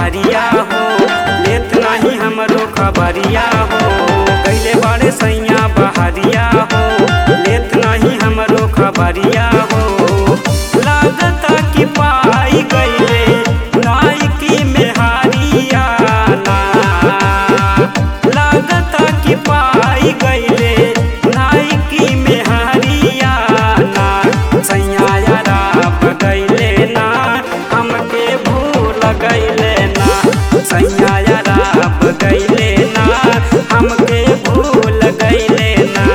बहरिया हो लेत नहीं हमरो खबरिया हो कैले बड़े सैया बहरिया हो लेत नहीं हमरो खबरिया हो लागता कि पाई गईले नायकी में हारिया ना लागता कि पाई गईले नायकी में हारिया ना सैया यारा गईले ना हमके भूल गईले ना सैया यारा गईले ना हमके भूल गईले ना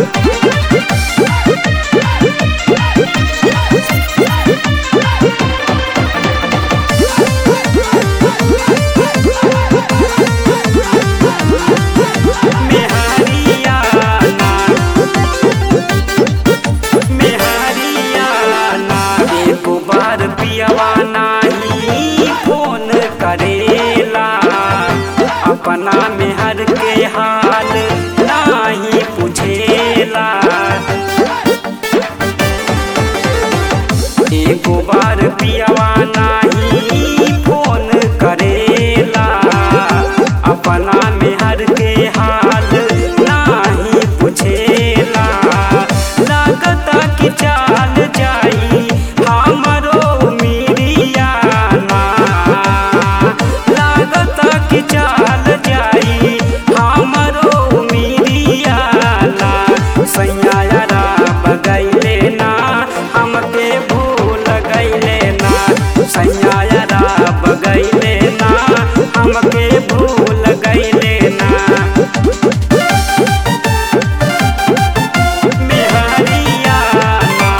मेहरिया ना मेहरिया ना एको बार पियवा नाही फोन करेला अपना मेहर के हाल नाही पूछेला एको बार पियवा नाही फोन करेला अपना मेहर के हाल नाही पूछेला लागता कि चाल जाई हमरो मिरिया ना लागता कि चाल जाई हमरो मिरिया ना सैया यारा बगैले ना हमके भूल गईले ना सैया यारा बगैले ना हमके भूल गईले ना मेहरिया ना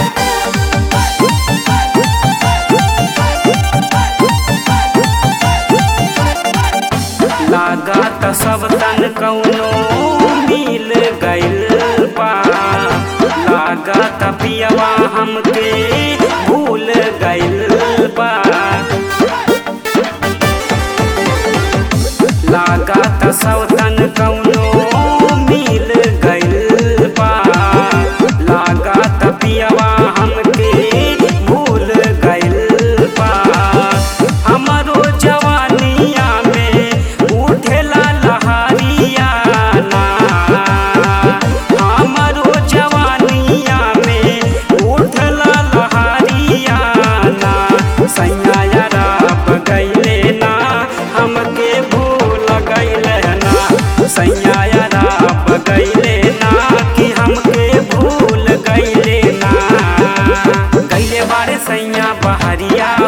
लागत सब तन कौनो मिल गइल बा लागत पियवा हमके भूल गइल बा लागत सब तन कौनो मिल गइल बा लागत पियवा हमके भूल गइल बा हमरो जवानिया में उठेला लहरिया ना हमरो जवानिया में उठला लहरिया ना सैया यारा गईले ना हमके भूल गईले ना सैया यारा गईले ना कि हमके भूल गईले ना गईले बारे सैया बहरिया